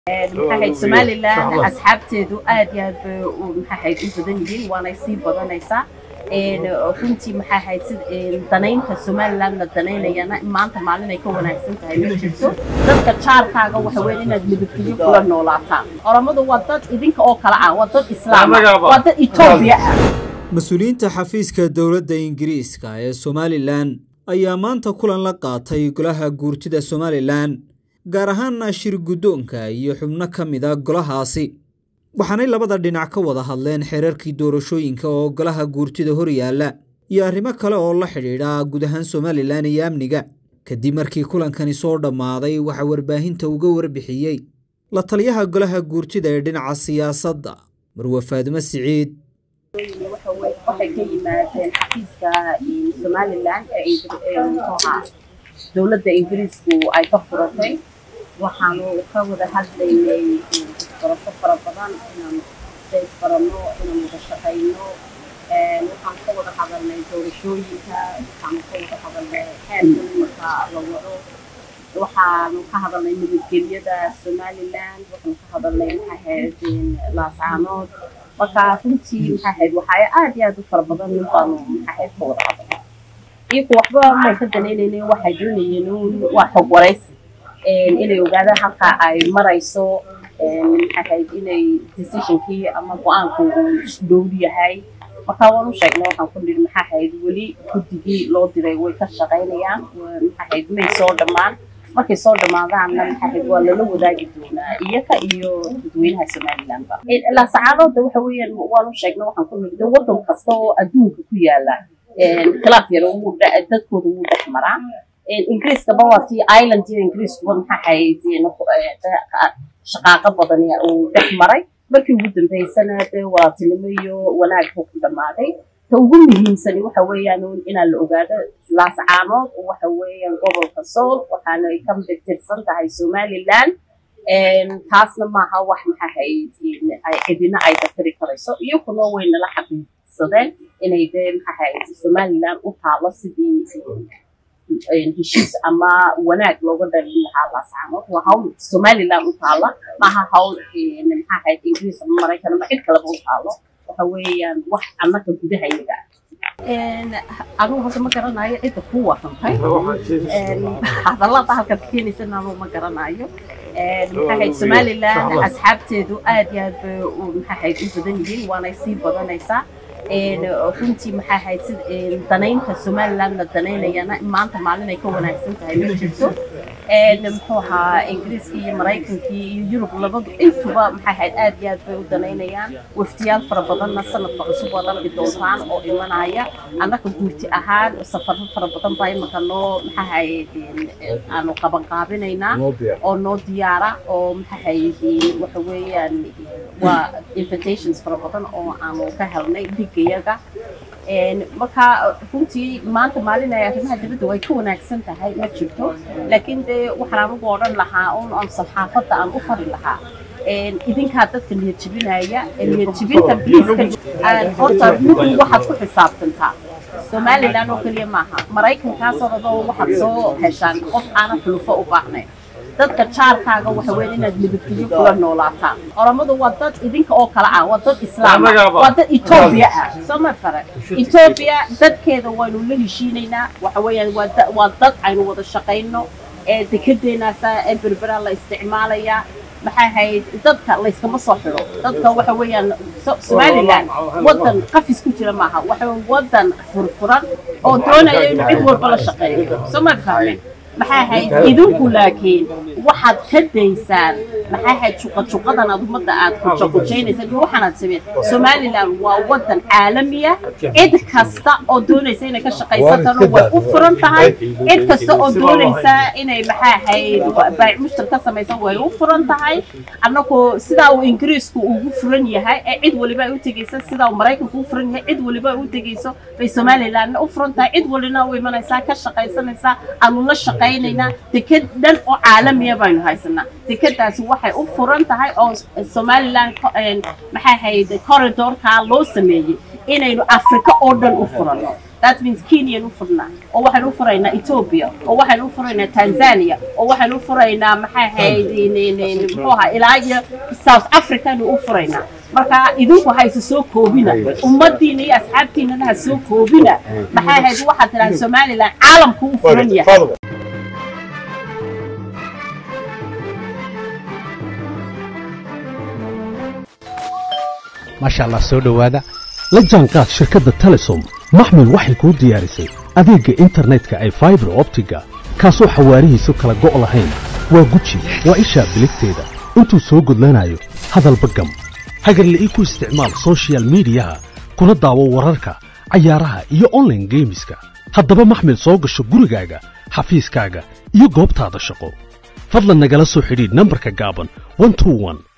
maxaahayd somalilan asxaabteedu aad iyo aad bay maxaahayd u badan yihiin waanay sii badanaysaa runtii maxaahayd si danaynta somalilan la danaynayana maanta maalin ay ka wanaagsan tahay ma jirto dadka jaarkaaga waxa weeye inaad nabadgelyo kula noolaataan oromadu waa dad idinka oo kale ah waa dad islaam ah waa dad etoobiya ah mas-uuliyiinta xafiiska dowladda ingiriiska ee somalilan ayaa maanta kulan la qaatay golaha guurtida somalilan gaar ahaana shir guddoonka iyo xubno ka mid a golahaasi waxaanay labada dhinac ka wada hadleen xeerarkii doorashooyinka oo golaha guurtida horyaalla iyo arrimo kale oo la xidhiidha guud ahaan somalilan iyo amniga kadib markii kulankani soo dhammaaday waxaa warbaahinta uga warbixiyey la taliyaha golaha guurtida ee dhinaca siyaasadda marwe faadimo siciid waxay ka yimaadeen xafiiska somalilan ee dowladda ingiriisku ay ka furatay waxaanu ka wada hadlaynay barasho fara badan inaan isbaranno inaan wada shaqayno waxaan ka wada hadalnay doorashooyinka waxaanu ka wada hadalnay xeerka marka la wado waxaanu ka hadalnay nabadgelyada somalilan waxaanu ka hadalnay maxaahayd laascaanood marka runtii maxaahayd waxaa aad iyo aad u fara badan baanu maxaahayd ka wada hadalnay iyagu waxba may ka danaynaynin waxay doonayeen waa xog waraysi inay ogaadaan halka ay marayso maxaahayd inay decisionkii ama go-aanku uu dhow yahay marka waan u sheegnay waxaan ku nidhi maxaahayd weli guddigii loo diray way ka shaqaynayaan maxaahayd may soo dhammaan markay soo dhammaadaanna maxaahayd waa lala wadaagi doonaa iyaga iyo dadweynaha somalilandba laasacaadooda waxa weeyaan waan u sheegnay waxaan ku nidhi waddan kasta oo adduunka ku yaala khilaaf yar dadkooda wuu dhex maraa ingiriiskaba waa tii island iyo ingiriiskuba maxaa hayd shaqaaqo badan uu dhex maray markii ugu dambeysana dee walaaltinimo iyo wanaag buu ku dhammaaday ta ugu muhiimsani waxa weeyaan inaa la ogaado laascaanood waxa weeyaan gobolka sool waxaana ay ka tirsan tahay somalilan taasna maaha wax maxaa hayd cidina ay dafiri karayso iyaguna way nala xaqiiqsadeen inay dee maxaahayd somalilan u taalo sidii heshiis ama wanaag looga dhalin lahaa laascaanood waa hawl somalilan u taala maaha hawl maxaahayd ingiriis ama maraykan ama cid kaleba u taalo waxa weeyaan wax annaka gudahayaga anugu hadda ma garanayo cidda ku warantay hadallada halkaad keenaysana anugu ma garanayo maxaahayd somalilan asxaabteedu aad iyo aad bay maxaahayd u badan yihiin waanay sii badanaysaa runtii maxaahayd si danaynta somalilan la danaynayana maanta maalin ay ka wanaagsan tahay ma jirto muxuu ahaa ingiriiska iyo maraykankii iyo yurub labadu intuba maxaahayd aad iyo aad bay u danaynayaan waftiyaal fara badanna sanadka cusub waad arki doontaan oo imanaya annaka guurti ahaan safaro fara badan baa imaka noo maxaahayd aanu qabanqaabinaynaa oo noo diyaara oo maxaahayd waxa weeyaan waa invitations fara badan oo aanu ka helnay dhigayaga marka runtii maanta maalin ay arrimaha dibadda way ka wanaagsan tahay ma jirto laakiin dee waxaan anugu odhan lahaa un aan saxaafadda aan u fari lahaa idinkaa dadka niyad jebinaya niyad jebinta bliiska horta midun waxaad ku xisaabtantaa somalilan oo keliya maaha maraykankaasoo dhadoo waxaad soo heshaan qof aanan xulufo u baahnayn dadka jaarkaaga waxa weeye inaad nabadgelyo kula noolaataan oromadu waa dad idinka oo kale ah waa dad islaam ah waa dad etoobiya ah soo ma fare etoobiya dadkeeda waynu la heshiinaynaa waxa weeyaan waa dad aynu wada shaqayno ee dekedeenaasa ee berbera la isticmaalayaa maxay ahayd dadka layskama soo xidho dadka waxa weeyaan somalilan waddan qafis ku jira maaha waxa waddan furfuran oo doonaya inuu cid walba la shaqeeyo soo ma fahmeen maxay ahayd idinku laakiin waxaad ka daysaan maxay ahayd juqajuqadan aad ummadda aad kujaqujaynaysan iyo waxaanaad sameen somalilan waa waddan caalamiya cid kasta oo doonaysa inay ka shaqaysatana way u furan tahay cid kasta oo doonaysa inay maxay ahayd baayic mushtar ka samaysan way u furan tahay annagu sidaa uu ingiriisku ugu furan yahay ee cid waliba ay u tegaysa sidaa uu maraykanku u furan yahay cid waliba ay u tegayso bay somalilanna u furan tahay cid walina u imanaysaa ka shaqaysanaysaa aanu la shaqay deked dhan oo caalamiya baynu haysanaa dekedaasi waxay u furan tahay oo somalilan maxay ahayd corridorka loo sameeyey inaynu afrika oo dhan u furanno that means kenyaan u furnaa oo waxaan u furaynaa ethiopia oo waxaan u furaynaa tanzania oo waxaan u furaynaa maxay ahayd muxuu ahaa ilaa iyo south africanu u furaynaa marka idinku hayse soo koobina ummadiina iyo asxaabtiinana ha soo koobina maxay ahayd waxaad tidhaha somaliland caalamku u furan yahay maasha allah soo dhowaada la jaanqaad shirkadda telesom maxmil waxay kuu diyaarisay adeegga internetka ay faibar optiga kaasoo xawaarihiisu kala go' lahayn waa guji waa ishaa biligteeda intuu soo gudlanayo hadalba gam hagarla'ii ku isticmaal sochial midiyaha kuna daawo wararka cayaaraha iyo onlaine geemiska haddaba maxmil soo gasho gurigaaga xafiiskaaga iyo goobtaada shaqo fadlan nagala soo xidhiidh nambarka gaaban